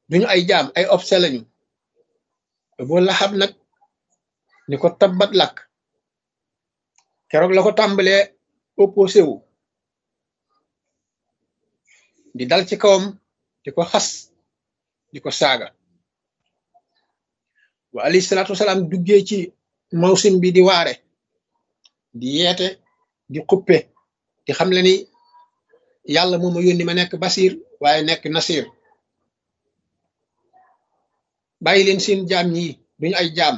duñu ay jaam ay obse lañu boo laxab nag ni ko tabbat lakk keroog la ko tàmbalee opposé wu di dal ci kawam di ko xas di ko saaga wa alayhi salaatu wasalaam duggee ci mawsim bi di waare di yeete di xuppe di xam le ni yàlla moo ma yónni ma nekk basir waaye nekk nasir bàyyi leen seen jaam ñi duñu ay jaam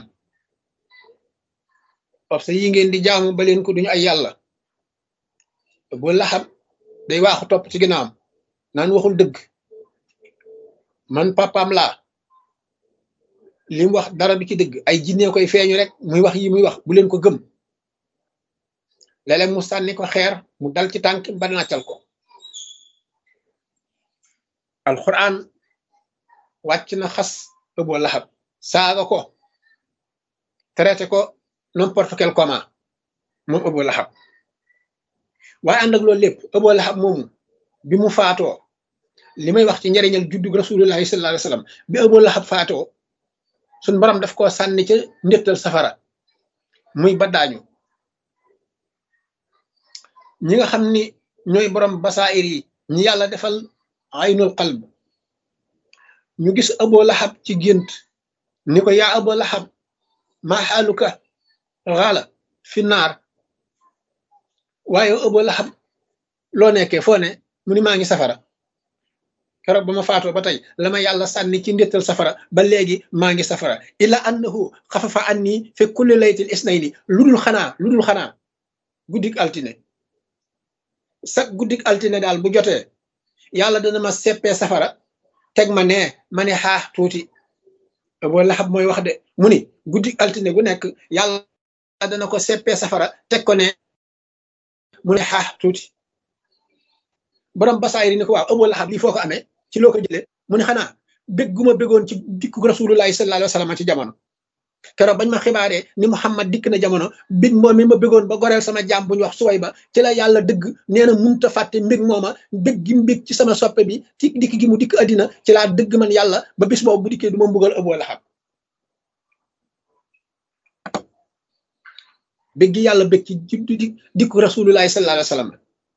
parce que yi ngeen di jaamu ba leen ko duñu ay yàlla bu laxab day waaxu topp ci ginnaawam naan waxul dëgg man papaam laa li mu wax dara du ci dëgg ay jinne koy feeñu rek muy wax yi muy wax bu leen ko gëm léeg-léeg mu sànni ko xeer mu dal ci tànk ba nàccal ko alquran wàcc na xas ëboo laxab saaga ko traité ko n'importe quel comment moom ëboo laxab waaye ànd ak loolu lépp ëboo laxab moomu bi mu faatoo li may wax ci njariñal juddug rasulullahi sallallahu alayhi wasallam bi ëboo laxab faatoo suñ borom daf koo sànni ca ndéttal safara muy baddaañu ñi nga xam ni ñooy borom basaayir yi ñi yàlla defal aynul qalb ñu gis ëboo laxab ci gént ni ko yaa ëboo laxab maa xaaluka xaala fi naar waaye ëboo laxab loo nekkee foo ne mu ni maa ngi safara keroog ba ma faatoo ba tey la ma yàlla sànni ci ndéttal safara ba léegi maa ngi safara illa annahu xafafa anni fi kulli laytil isnayni lu dul xanaa lu dul xanaa guddik altine sax guddik altine daal bu jotee yàlla dana ma seppee safara teg ma nee ma ne xaax tuuti boo laxab mooy wax de mu ni guddik altine gu nekk yàlla dana ko seppee safara teg ko ne mu ne xaax tuuti borom basaayir ni ko waaw ëboo laxab lii foo ko amee ci loo ko jëlee mu ne xanaa bég gu ma bégoon ci dikku rasulullahi sallallahu alayhi wa sallam ci jamono keroog bañ ma xibaaree ni Muhammad dikk na jamono bég moom mi ma bégoon ba goreel sama jaam bu ñu wax suway ba ci la yàlla dëgg nee na munta fàtte mbég mooma bég gi mbég ci sama soppe bi ci dikk gi mu dikk addina ci laa dëgg man yàlla ba bis boobu bu dikkee du ma mbugal ëboo laxab bég gi yàlla bég ci juddu di dikku rasulullahi sallallahu alayhi wa sallam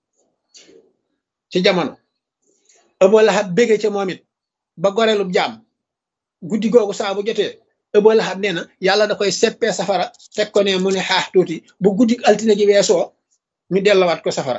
ci jamono ëboo laxab bége ca moom it ba goreelub jaam guddi googu saa bu jotee ëboo laxab nee na yàlla da koy seppee safara teg ko ne mu ne xaax tuuti bu guddi altine gi weesoo ñu dellawaat ko safara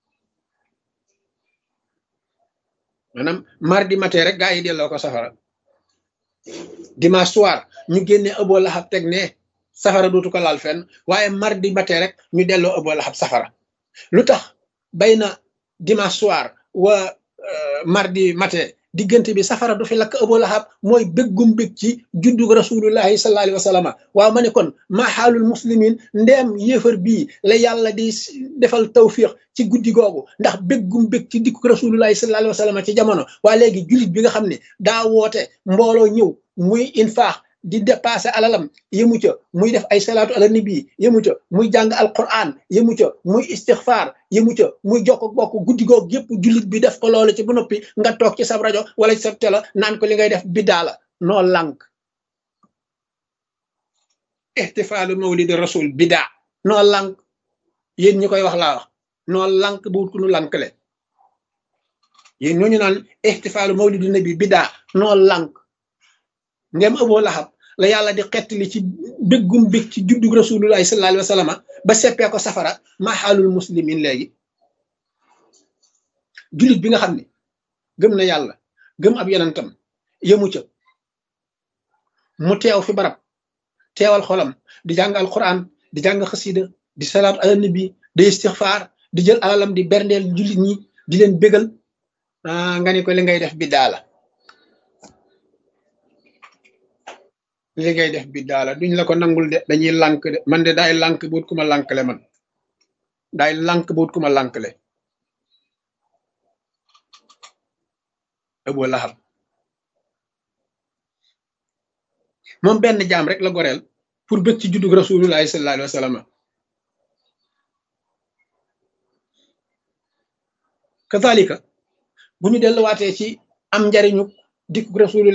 maanaam mardi matin rek gaa yi delloo ko safara dimanche soir ñu génne ëboo laxab teg ne safara dootu ko laal fenn waaye mardi matin rek ñu delloo ëboo laxab safara lu tax bay na dimanche soir wa mardi matin diggante bi safara du fi lakk ëboo laxab mooy béggum bég ci juddug rasulullahi sallallahu alayhi wa sallam waaw ma ne kon maa xaalul muslimin ndeem yéefar bii la yàlla di defal tawfiq ci guddi googu ndax béggum bég ci dikku rasulullahi sallallahu alayhi wa sallam ci jamono waa léegi jullit bi nga xam ne daa woote mbooloo ñëw muy infaax di dépassé alalam yëmu ca muy def ay salaatu ala nabi yëmu ca muy jàng alquran yëmu ca muy istixfaar yëmu ca muy jokk bokk guddi googu yëpp jullit bi def ko loolu ci ba noppi nga toog ci sab rajo wala ci sa télé naan ko li ngay def biddaa la noo lànk ihtifaalu mawlidi rasul biddaa noo lànk yéen ñi koy wax laa wax noo lànk bu wut ku nu lànkle yéen ñooñu naan ihtifaalu mawlidi nabi biddaa noo lànk ngem ëboo laxab la yàlla di xettali ci béggum bég ci juddug rasulullahi sallallahu alayhi wa sallam ba seppee ko safara maa xaalul muslimin léegi jullit bi nga xam ne gëm na yàlla gëm ab yonentam yëmu ca mu teew fi barab teewal xolam di jàng alquran di jàng xasida di salaatu ala nabi di istixfaar di jël alalam di berndeel jullit ñi di leen bégal nga ni ko li ngay def bi daala li ngay def bi daala duñ la ko nangul de dañuy lànk de man de daay lànk buut ku ma lànkle man daay lànk buut ku ma lànkle ëboo laxab moom benn jaam rek la goreel pour bëgg ci juddug rasulullahi sallallahu alayhi wa sallam kazalika bu ñu delluwaatee ci am njariñu dikku rasulullah